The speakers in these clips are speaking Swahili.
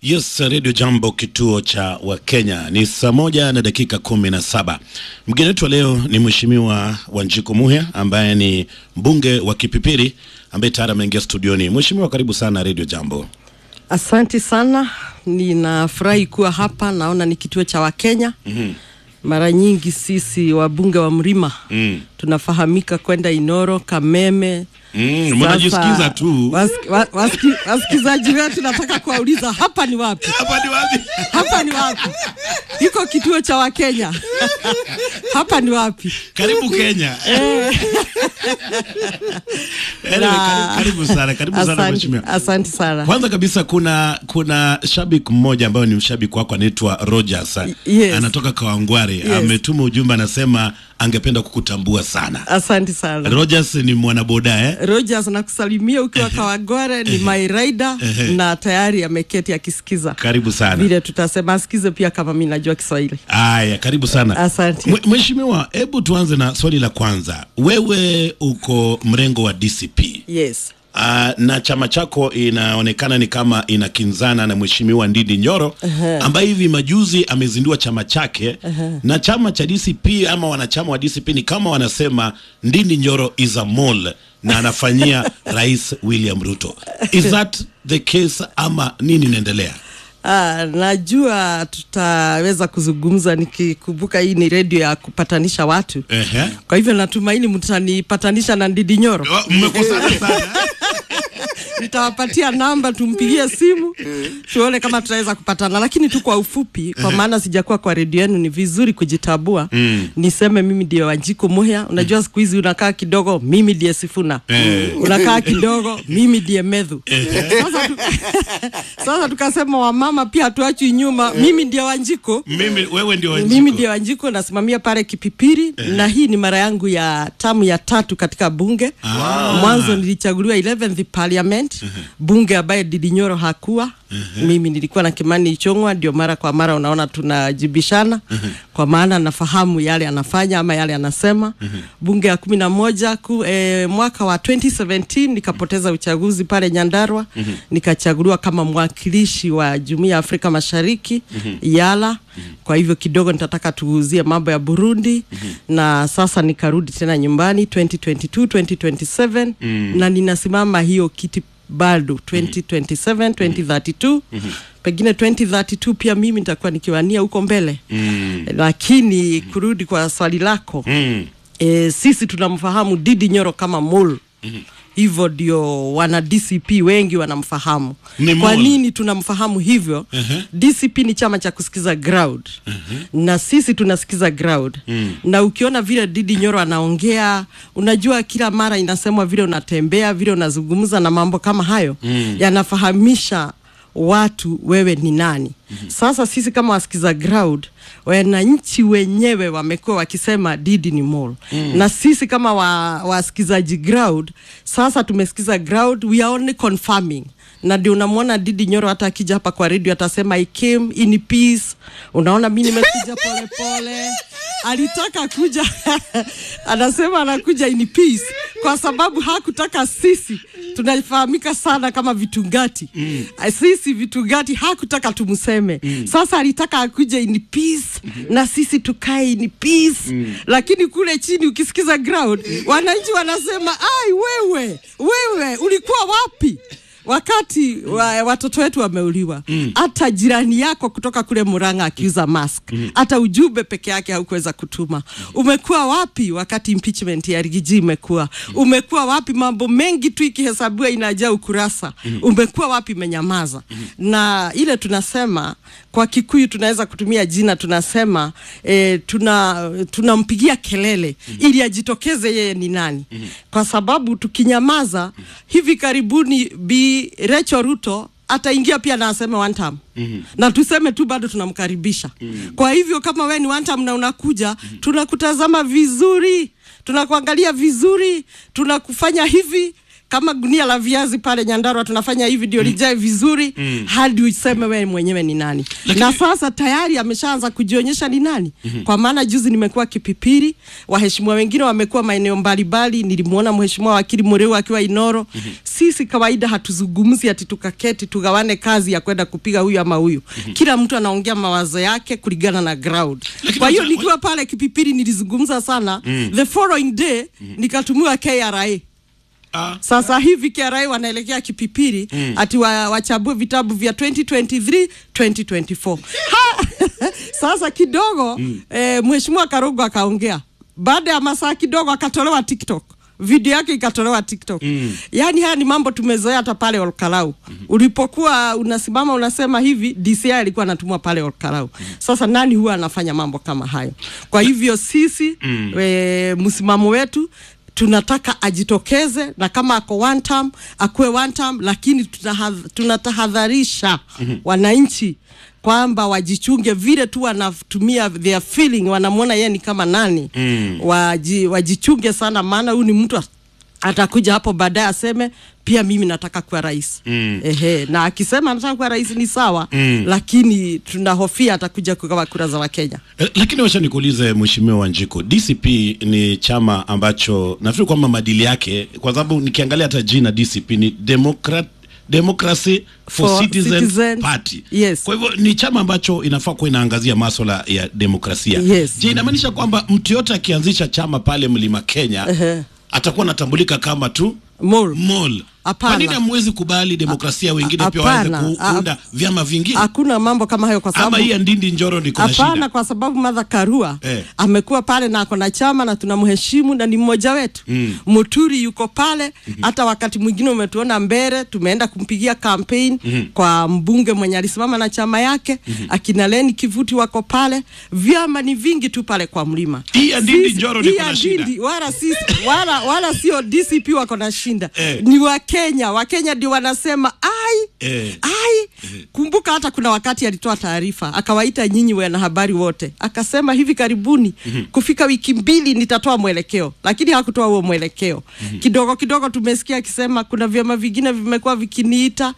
Yes, Radio Jambo, kituo cha Wakenya. Ni saa moja na dakika kumi na saba. Mgeni wetu wa leo ni Mheshimiwa Wanjiku Muhia ambaye ni mbunge wa Kipipiri ambaye tayari ameingia studioni. Mheshimiwa, karibu sana Radio Jambo. Asanti sana, ninafurahi kuwa hapa. Naona ni kituo cha Wakenya. mm-hmm. Mara nyingi sisi wabunge wa mlima Mm. tunafahamika kwenda Inoro, Kameme. Mm, Sasa, mnajisikiza tu. wasiki- wa- wasiki- Wasikilizaji wetu nataka kuwauliza hapa ni wapi? Hapa ni wapi? Hapa ni wapi? Iko kituo cha Wakenya hapa ni wapi? Karibu Kenya. Anyway, karibu, karibu sana, karibu sana Asante, mheshimiwa. asante sana. Kwanza kabisa kuna kuna shabiki mmoja ambaye ni mshabiki wako anaitwa Rogers. yes. Anatoka Kawangware. Yes. Ametuma ujumbe anasema angependa kukutambua sana. Asante sana. Rogers ni mwanaboda eh? Rogers nakusalimia ukiwa Kawagware, ni my rider na tayari ameketi akisikiza Karibu sana. vile tutasema, asikize pia kama mi najua Kiswahili. Aya, karibu sana. Asante. Mwe- Mheshimiwa, hebu tuanze na swali la kwanza. Wewe uko mrengo wa DCP. Yes. Uh, na chama chako inaonekana ni kama inakinzana na Mheshimiwa Ndindi Nyoro ambaye hivi majuzi amezindua chama chake na chama cha DCP ama wanachama wa DCP ni kama wanasema Ndindi Nyoro is a mole na anafanyia Rais William Ruto. Is that the case ama nini inaendelea? Ah, najua tutaweza kuzungumza nikikumbuka hii ni redio ya kupatanisha watu. Ehe. Kwa hivyo natumaini mtanipatanisha na Ndidi Nyoro. Oh, Mmekosana sana. Nitawapatia namba tumpigie simu tuone kama tutaweza kupatana, lakini tu kwa ufupi, kwa maana sijakuwa kwa redio yenu, ni vizuri kujitabua. Niseme mimi ndiye Wanjiku Muhia. Unajua siku hizi unakaa kidogo, mimi ndiye Sifuna, unakaa kidogo, mimi ndiye Medhu. Sasa, tu, sasa tukasema wamama pia hatuachwi nyuma, mimi ndiye Wanjiku Mimi wewe ndio Wanjiku. mimi ndio Wanjiku nasimamia pale Kipipiri na hii ni mara yangu ya tamu ya tatu katika bunge. Mwanzo nilichaguliwa 11th parliament bunge ambaye Didi Nyoro hakuwa. Mimi nilikuwa na Kimani Ichung'wa, ndio mara kwa mara unaona tunajibishana kwa maana nafahamu yale anafanya ama yale anasema. Bunge ya kumi na moja ku, eh, mwaka wa 2017 nikapoteza uchaguzi pale Nyandarua nikachaguliwa kama mwakilishi wa Jumuiya ya Afrika Mashariki Yala. Kwa hivyo kidogo nitataka tuguzie mambo ya Burundi na sasa nikarudi tena nyumbani 2022 2027 na ninasimama hiyo kiti bado 2027 2032 pengine 2032 pia mimi nitakuwa nikiwania huko mbele lakini kurudi kwa swali lako Mm. e, sisi tunamfahamu Didi Nyoro kama mol hivyo ndio wana DCP wengi wanamfahamu. Ni Kwa mole. nini tunamfahamu hivyo? DCP ni chama cha kusikiza ground na sisi tunasikiza ground na ukiona vile Didi Nyoro anaongea, unajua kila mara inasemwa vile unatembea, vile unazungumza na mambo kama hayo yanafahamisha watu wewe ni nani. Sasa sisi kama wasikiza ground, wananchi wenyewe wamekuwa wakisema Didi ni mole na sisi kama wa, wasikizaji ground, sasa tumesikiza ground, we are only confirming na ndio unamwona Didi Nyoro hata akija hapa kwa redio atasema I came in peace. Unaona, mi nimekuja polepole. Alitaka kuja anasema anakuja in peace kwa sababu hakutaka sisi tunafahamika sana kama vitungati mm. Sisi vitungati hakutaka tumseme mm. Sasa alitaka akuje in peace na sisi tukae in peace mm. Lakini kule chini ukisikiza ground wananchi wanasema ai, wewe wewe ulikuwa wapi? wakati wa, watoto wetu wameuliwa, hata jirani yako kutoka kule Murang'a akiuza mask, hata ujumbe peke yake haukuweza kutuma. Umekuwa wapi wakati impeachment ya Rigiji imekuwa? Umekuwa wapi? Mambo mengi tu ikihesabiwa inajaa ukurasa. Umekuwa wapi? Imenyamaza. Na ile tunasema kwa Kikuyu tunaweza kutumia jina tunasema eh, tuna tunampigia kelele ili ajitokeze yeye ni nani, kwa sababu tukinyamaza, hivi karibuni Bi Rachel Ruto ataingia pia na aseme one term na tuseme tu bado tunamkaribisha. Kwa hivyo kama we ni one term na unakuja, tunakutazama vizuri, tunakuangalia vizuri, tunakufanya hivi kama gunia la viazi pale Nyandarua tunafanya hivi ndio lijae vizuri hadi useme wewe mwenyewe ni nani. Lakini- Na sasa tayari ameshaanza kujionyesha ni nani. Kwa maana juzi nimekuwa Kipipiri, waheshimiwa wengine wamekuwa maeneo mbalimbali, nilimwona mheshimiwa wakili Mureu akiwa Inoro. Sisi kawaida hatuzungumzi ati tukaketi tugawane kazi ya kwenda kupiga huyu ama huyu. Kila mtu anaongea mawazo yake kulingana na ground. Lakini Kwa hiyo wacha- nikiwa pale Kipipiri nilizungumza sana. The following day nikatumiwa KRA. Ah, Sasa hivi KRA wanaelekea Kipipiri ati wa, wachambue vitabu vya 2023 2024. Ha! Sasa kidogo eh, mheshimiwa Karugo akaongea. Baada ya masaa kidogo akatolewa TikTok. Video yake ikatolewa TikTok. Yaani haya ni mambo tumezoea hata pale Olkalau. Ulipokuwa unasimama unasema hivi DCI alikuwa anatumwa pale Olkalau. Sasa nani huwa anafanya mambo kama hayo? Kwa hivyo sisi eh, msimamo wetu tunataka ajitokeze na kama ako one term akuwe one term, lakini tunahadh- tunatahadharisha wananchi kwamba wajichunge vile tu wanatumia their feeling, wanamwona yeye ni kama nani waji, wajichunge sana, maana huyu ni mtu atakuja hapo baadaye aseme pia mimi nataka kuwa rais mm. Ehe, na akisema anataka kuwa rais ni sawa mm. lakini tunahofia atakuja kugawa kura za Wakenya. Eh, Lakini wacha nikuulize Mheshimiwa Wanjiku, DCP ni chama ambacho nafikiri kwamba maadili yake, kwa sababu nikiangalia hata jina DCP ni Democrat Democracy for, For Citizen, Citizen. Party. Yes. Kwa hivyo ni chama ambacho inafaa kuwa inaangazia maswala ya demokrasia. Yes. Je, inamaanisha kwamba mtu yote akianzisha chama pale Mlima Kenya Ehe. atakuwa anatambulika kama tu Mol. mall. Hapana. Kwa nini hamwezi kubali demokrasia wengine pia waweze hapana. A- kuunda vyama vingine? Hakuna mambo kama hayo kwa sababu Ama hii ya Ndindi Njoro ni kuna Hapana, shida? kwa sababu Martha Karua Eh. amekuwa pale na ako na chama na tunamheshimu na ni mmoja wetu. Mm. Muturi yuko pale, hata wakati mwingine umetuona mbele, tumeenda kumpigia campaign kwa mbunge mwenye alisimama na chama yake. Akina Leni Kivuti wako pale, vyama ni vingi tu pale kwa mlima. Hii ya Ndindi Sisi- Njoro hii niko ya na shida. Ndindi, wala sisi wala wala sio DCP wako na shinda Eh. ni Wakenya. Wakenya ndio wanasema ai Eh. ai kumbuka hata kuna wakati alitoa taarifa akawaita nyinyi wanahabari wote akasema hivi karibuni kufika wiki mbili nitatoa mwelekeo lakini hakutoa huo mwelekeo kidogo kidogo tumesikia akisema kuna vyama vingine vimekuwa vikiniita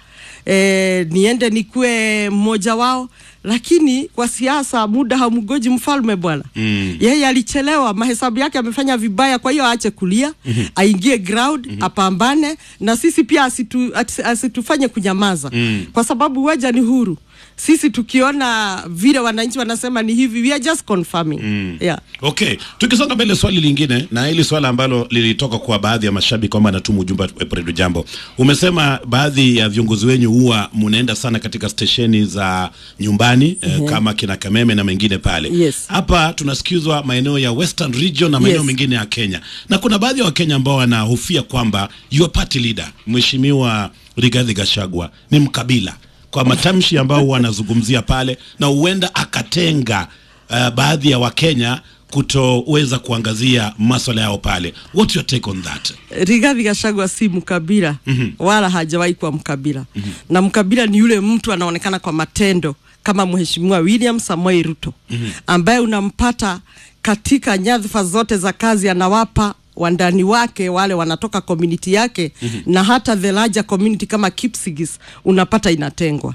eh, niende nikuwe mmoja wao lakini kwa siasa muda hamgoji mfalme bwana Mm. yeye alichelewa mahesabu yake amefanya vibaya kwa hiyo aache kulia aingie ground apambane na sisi pia asitu, ati- asitufanye kunyamaza kwa sababu waja ni huru sisi tukiona vile wananchi wanasema ni hivi we are just confirming yeah. Okay, tukisonga mbele, swali lingine na hili swala ambalo lilitoka kwa baadhi ya mashabiki kwamba anatuma ujumbe wa Redio Jambo. Umesema baadhi ya viongozi wenyu huwa munaenda sana katika stesheni za nyumbani eh, kama kina Kameme na mengine pale. Yes. Hapa tunasikizwa maeneo ya Western Region na maeneo Yes. mengine ya Kenya, na kuna baadhi ya Wakenya ambao wanahofia kwamba your party leader Mheshimiwa Rigathi Gachagua ni mkabila kwa matamshi ambao wanazungumzia pale, na huenda akatenga uh, baadhi ya Wakenya kutoweza kuangazia maswala yao pale. What's your take on that? Rigathi Gachagua si mkabila wala hajawahi kuwa mkabila na mkabila ni yule mtu anaonekana kwa matendo kama Mheshimiwa William Samoei Ruto ambaye unampata katika nyadhifa zote za kazi anawapa wandani wake wale wanatoka community yake na hata the larger community kama Kipsigis unapata inatengwa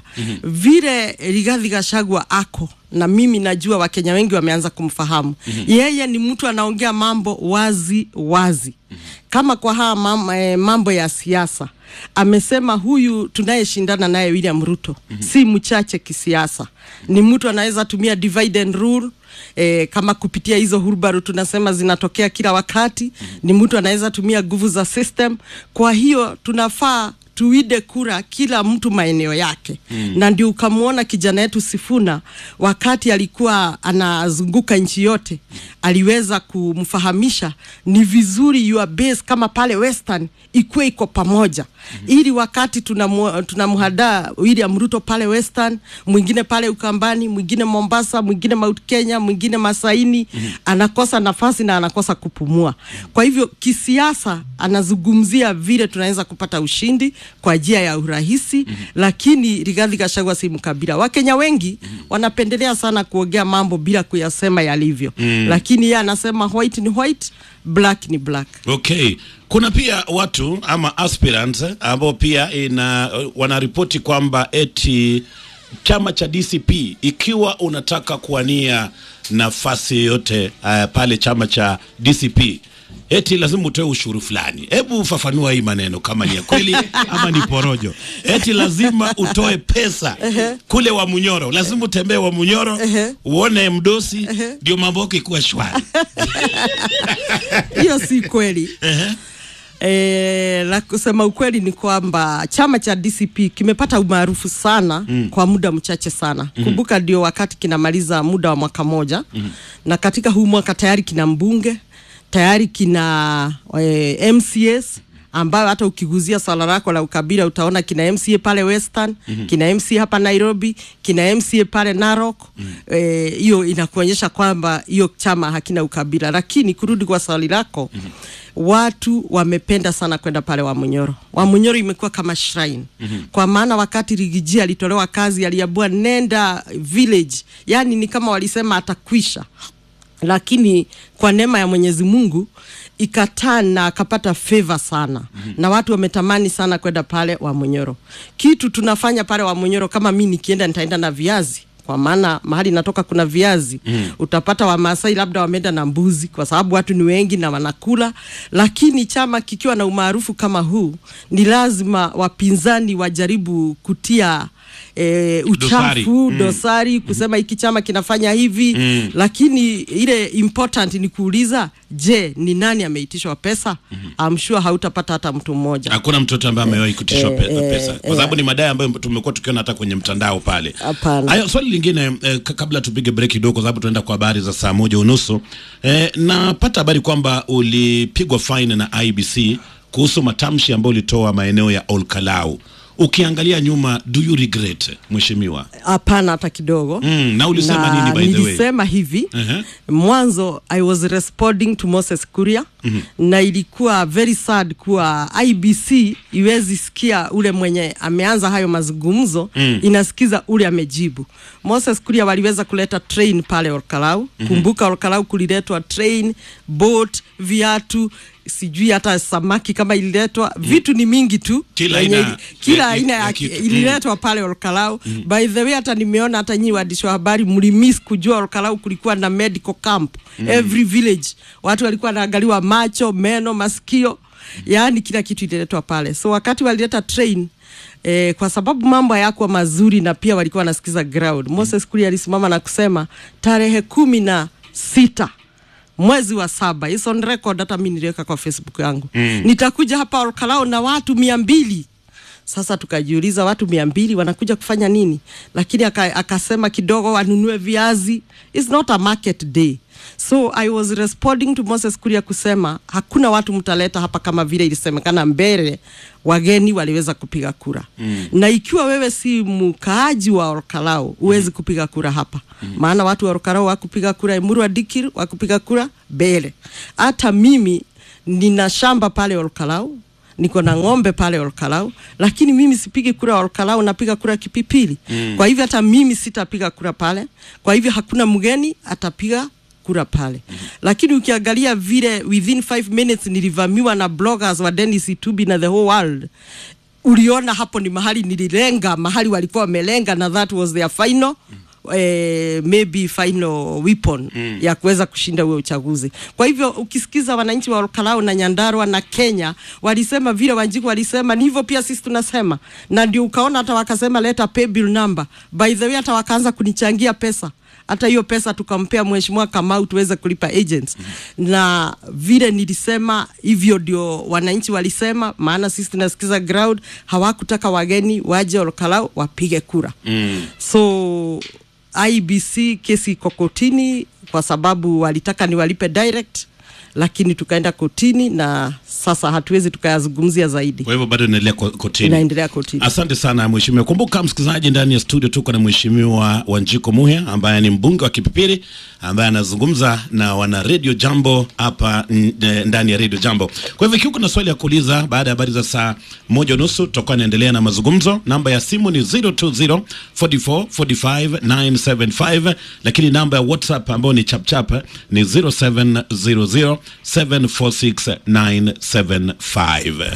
vile Rigathi Gachagua ako na mimi najua Wakenya wengi wameanza kumfahamu yeye ni mtu anaongea mambo wazi wazi kama kwa haya mam, eh, mambo ya siasa amesema huyu tunayeshindana naye William Ruto si mchache kisiasa, ni mtu anaweza tumia divide and rule eh, kama kupitia hizo hurubaru tunasema zinatokea kila wakati. Ni mtu anaweza tumia nguvu za system. Kwa hiyo tunafaa tuide kura kila mtu maeneo yake mm. na ndio ukamwona kijana yetu Sifuna wakati alikuwa anazunguka nchi yote aliweza kumfahamisha ni vizuri your base kama pale Western ikuwe iko pamoja mm-hmm. ili wakati tunamu- tunamhadaa William Ruto pale Western, mwingine pale Ukambani, mwingine Mombasa, mwingine Mount Kenya, mwingine Masaini mm-hmm. anakosa nafasi na anakosa kupumua. Kwa hivyo kisiasa anazungumzia vile tunaweza kupata ushindi kwa njia ya urahisi mm-hmm. lakini Rigathi Gachagua si mkabila. Wakenya wengi mm-hmm. wanapendelea sana kuongea mambo bila kuyasema yalivyo mm. lakini yeye anasema white ni white, black ni black. Okay, Kuna pia watu ama aspirants eh, ambao pia ina wanaripoti kwamba eti chama cha DCP ikiwa unataka kuwania nafasi yoyote uh, pale chama cha DCP eti lazima utoe ushuru fulani. Hebu ufafanua hii maneno kama ni ya kweli ama ni porojo. Eti lazima utoe pesa kule wa Munyoro, lazima utembee wa Munyoro uone mdosi, ndio mambo yako ikuwa shwari. hiyo si kweli E, la kusema ukweli ni kwamba chama cha DCP kimepata umaarufu sana mm. kwa muda mchache sana mm. Kumbuka ndio wakati kinamaliza muda wa mwaka moja mm. na katika huu mwaka tayari kina mbunge tayari kina e, MCS ambayo hata ukiguzia swala lako la ukabila utaona kina MCA pale Western mm-hmm. kina MCA hapa Nairobi, kina MCA pale Narok hiyo mm-hmm. e, inakuonyesha kwamba hiyo chama hakina ukabila. Lakini kurudi kwa swali lako mm-hmm. watu wamependa sana kwenda pale Wamunyoro. Wamunyoro imekuwa kama shrine mm-hmm. kwa maana wakati Rigiji alitolewa kazi aliambiwa nenda village, yani ni kama walisema atakwisha lakini kwa neema ya Mwenyezi Mungu ikataa na akapata favor sana mm-hmm. na watu wametamani sana kwenda pale Wamunyoro. Kitu tunafanya pale Wamunyoro, kama mi nikienda nitaenda na viazi kwa maana mahali natoka kuna viazi mm. Utapata Wamasai labda wameenda na mbuzi, kwa sababu watu ni wengi na wanakula. Lakini chama kikiwa na umaarufu kama huu, ni lazima wapinzani wajaribu kutia E, uchafu Dosari. dosari, kusema hiki chama kinafanya hivi Mm. lakini ile important ni kuuliza, je, ni nani ameitishwa pesa? I'm sure hautapata hata mtu mmoja. Hakuna mtoto ambaye amewahi kutishwa eh, pe- eh, pesa kwa eh. sababu ni madai ambayo tumekuwa tukiona hata kwenye mtandao pale. Hapana. Haya, swali lingine eh, ka- kabla tupige break kidogo, kwa sababu tunaenda kwa habari za saa moja unusu. Eh, napata habari kwamba ulipigwa fine na IBC kuhusu matamshi ambayo ulitoa maeneo ya Olkalau. Ukiangalia nyuma, do you regret mheshimiwa? Hapana hata kidogo. Mm, na ulisema Na nini by the way? nilisema hivi Ehe. mwanzo I was responding to Moses Kuria na ilikuwa very sad kuwa IBC iwezi sikia ule mwenye ameanza hayo mazungumzo Mm. inasikiza ule amejibu. Moses Kuria waliweza kuleta train pale Olkalau. Kumbuka Olkalau kuliletwa train, boat, viatu sijui hata samaki kama ililetwa vitu ni mingi tu Kila yenye aina- ili- kila ya- aina ya ya, kitu. ililetwa pale Olkalau. By the way, hata nimeona hata nyinyi waandishi wa habari mlimiss kujua Olkalau kulikuwa na medical camp every village, watu walikuwa wanaangaliwa macho, meno, masikio, yaani kila kitu ililetwa pale. So wakati walileta train Eh, kwa sababu mambo hayakuwa mazuri na pia walikuwa wanasikiza ground. Moses Kuria alisimama na kusema tarehe kumi na sita mwezi wa saba, it's on record, hata mi niliweka kwa Facebook yangu mm. nitakuja hapa Olkalau na watu mia mbili sasa tukajiuliza watu mia mbili wanakuja kufanya nini? Lakini aka, akasema kidogo wanunue viazi. It's not a market day. So I was responding to Moses Kuria kusema hakuna watu mtaleta hapa kama vile ilisemekana mbele wageni waliweza kupiga kura mm. na ikiwa wewe si mkaaji wa Olkalau huwezi kupiga kura hapa mm. maana watu wa Olkalau wakupiga kura Emurua Dikir wakupiga kura mbele. Hata mimi nina shamba pale Olkalau niko na ng'ombe pale Olkalau, lakini mimi sipigi kura Olkalau, napiga kura Kipipili. Mm. Kwa hivyo hata mimi sitapiga kura pale. Kwa hivyo hakuna mgeni atapiga kura pale. Mm. Lakini ukiangalia vile within five minutes nilivamiwa na bloggers wa Dennis Itubi na the whole world uliona hapo ni mahali nililenga, mahali walikuwa wamelenga, na that was their final eh, maybe final weapon mm. ya kuweza kushinda huo uchaguzi. Kwa hivyo ukisikiza wananchi wa Olkalau na Nyandarua na Kenya walisema vile Wanjiku walisema, ni hivyo pia sisi tunasema, na ndio ukaona hata wakasema leta pay bill number. By the way, hata wakaanza kunichangia pesa hata hiyo pesa tukampea mheshimiwa Kamau tuweze kulipa agents mm. na vile nilisema hivyo ndio wananchi walisema, maana sisi tunasikiza ground, hawakutaka wageni waje Olkalau wapige kura Mm. so IBC kesi iko kotini kwa sababu walitaka niwalipe direct, lakini tukaenda kotini na sasa hatuwezi tukayazungumzia zaidi, Kwa hivyo bado inaendelea ko- kotini. inaendelea kotini. Asante sana mheshimiwa. Kumbuka msikilizaji, ndani ya studio tuko na mheshimiwa Wanjiko Muhia ambaye ni mbunge wa Kipipiri ambaye anazungumza na wana Radio Jambo hapa n- eh, ndani ya Radio Jambo. Kwa hivyo ikiwa kuna swali ya kuuliza baada ya habari za saa moja unusu tutakuwa naendelea na mazungumzo. Namba ya simu ni 020 44 45 975, lakini namba ya WhatsApp ambayo ni chapchap ni 0700 0700746975.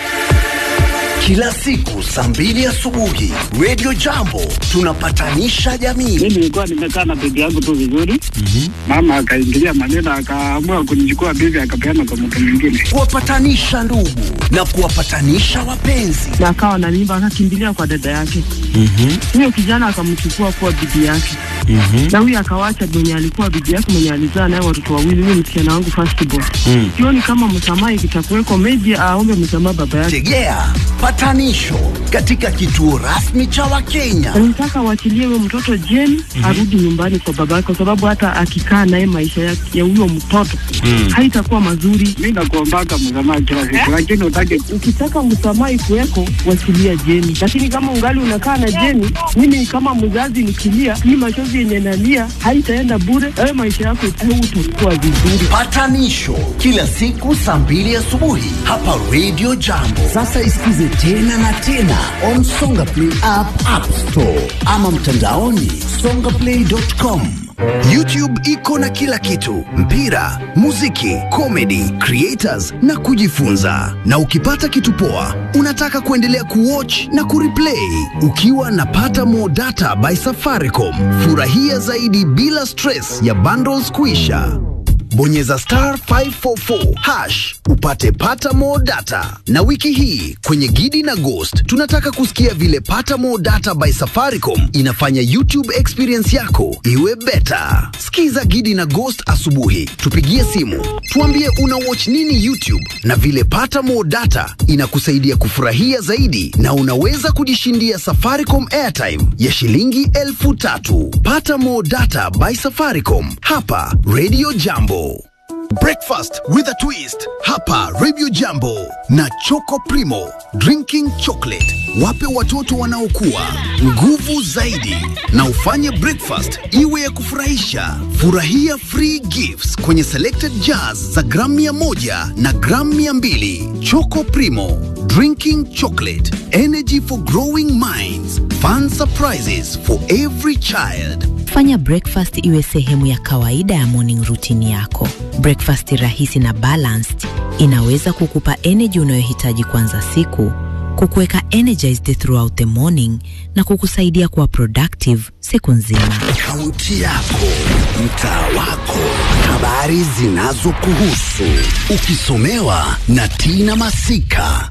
Kila siku saa mbili asubuhi Radio Jambo tunapatanisha jamii. Mimi nilikuwa nimekaa na bibi yangu tu vizuri, mama akaingilia maneno, akaamua kunichukua bibi, akapeana kwa mtu mwingine. Kuwapatanisha ndugu na kuwapatanisha wapenzi. na akawa na mimba akakimbilia kwa dada yake. Huyo kijana akamchukua kuwa bibi yake, na huyo akawacha mwenye alikuwa bibi yake mwenye alizaa naye watoto wawili, huyo msichana wangu first born. Sioni kama msamaha ikitakuweko, maybe aombe msamaha baba yake. Tegea patanisho katika kituo rasmi cha Wakenya. Nataka waachilie huyo mtoto jeni arudi nyumbani kwa baba yake, kwa sababu hata akikaa naye maisha ya ya huyo mtoto haitakuwa mazuri. Mi nakuombaka msamaha kila siku, lakini utake Ukitaka msamaha ikuweko, wachilia Jeni, lakini kama ungali unakaa na Jeni, mimi kama mzazi nikilia, hii machozi yenye nalia haitaenda bure. Wewe maisha yako hautakuwa vizuri. Patanisho kila siku saa mbili asubuhi hapa Radio Jambo. Sasa isikize tena na tena on Songa Play app, App Store ama mtandaoni songaplay.com. YouTube iko na kila kitu: mpira, muziki, comedy, creators na kujifunza. Na ukipata kitu poa, unataka kuendelea kuwatch na kureplay ukiwa na pata more data by Safaricom. Furahia zaidi bila stress ya bundles kuisha. Bonyeza star 544 hash upate pata more data. Na wiki hii kwenye Gidi na Ghost tunataka kusikia vile pata more data by Safaricom inafanya YouTube experience yako iwe beta. Skiza Gidi na Ghost asubuhi, tupigie simu, tuambie una watch nini YouTube na vile pata more data inakusaidia kufurahia zaidi, na unaweza kujishindia Safaricom airtime ya shilingi elfu tatu. Pata more data by Safaricom hapa Radio Jambo. Breakfast with a twist hapa Radio Jambo na Choco Primo drinking chocolate. Wape watoto wanaokua nguvu zaidi na ufanye breakfast iwe ya kufurahisha. Furahia free gifts kwenye selected jars za gramu mia moja na gramu mia mbili. Choco Primo drinking chocolate energy for growing minds fun surprises for every child. Fanya breakfast iwe sehemu ya kawaida ya morning routine yako. Breakfast rahisi na balanced inaweza kukupa energy unayohitaji kuanza siku, kukuweka energized throughout the morning na kukusaidia kuwa productive siku nzima. Kaunti yako, mtaa wako, habari zinazokuhusu, ukisomewa na Tina Masika.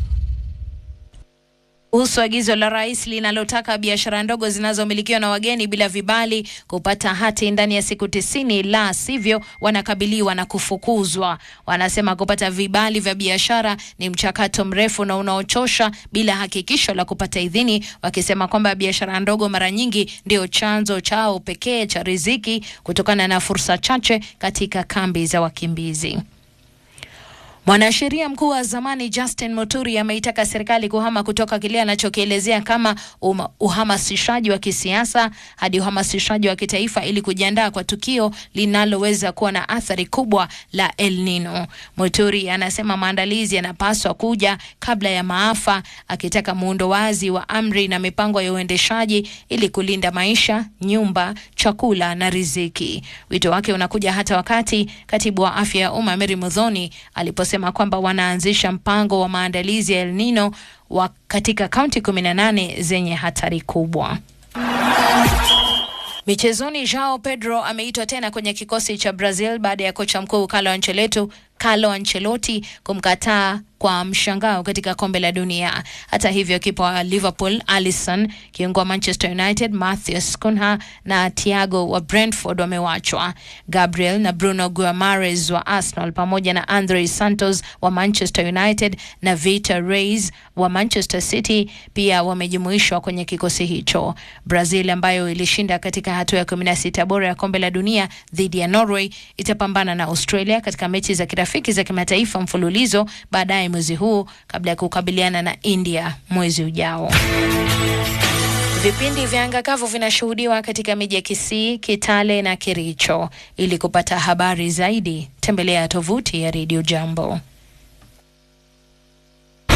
kuhusu agizo la rais linalotaka biashara ndogo zinazomilikiwa na wageni bila vibali kupata hati ndani ya siku tisini, la sivyo wanakabiliwa na kufukuzwa. Wanasema kupata vibali vya biashara ni mchakato mrefu na unaochosha bila hakikisho la kupata idhini, wakisema kwamba biashara ndogo mara nyingi ndio chanzo chao pekee cha riziki kutokana na fursa chache katika kambi za wakimbizi. Mwanasheria mkuu wa zamani Justin Muturi ameitaka serikali kuhama kutoka kile anachokielezea kama uma, uhamasishaji wa kisiasa hadi uhamasishaji wa kitaifa ili kujiandaa kwa tukio linaloweza kuwa na athari kubwa la El Nino. Muturi anasema maandalizi yanapaswa kuja kabla ya maafa, akitaka muundo wazi wa amri na mipango ya uendeshaji ili kulinda maisha, nyumba, chakula na riziki. Wito wake unakuja hata wakati katibu wa afya ya umma Mary Muthoni aliposema kwamba wanaanzisha mpango wa maandalizi ya El Nino wa katika kaunti 18 zenye hatari kubwa. Michezoni, Joao Pedro ameitwa tena kwenye kikosi cha Brazil baada ya kocha mkuu Carlo Ancelotti Carlo Ancelotti kumkataa kwa mshangao katika kombe la dunia. Hata hivyo, kipa wa Liverpool Alisson, kiungo wa Manchester United Matheus Cunha na Thiago wa Brentford wamewachwa. Gabriel na Bruno Guimaraes wa Arsenal pamoja na Andre Santos wa Manchester United na Vitor Reis wa Manchester City pia wamejumuishwa kwenye kikosi hicho. Brazil ambayo ilishinda katika hatua ya 16 bora ya kombe la dunia dhidi ya Norway itapambana na Australia katika mechi za kirafiki za kimataifa mfululizo baadaye mwezi huu kabla ya kukabiliana na India mwezi ujao. Vipindi vya anga kavu vinashuhudiwa katika miji ya Kisii, Kitale na Kericho. Ili kupata habari zaidi, tembelea tovuti ya Radio Jambo.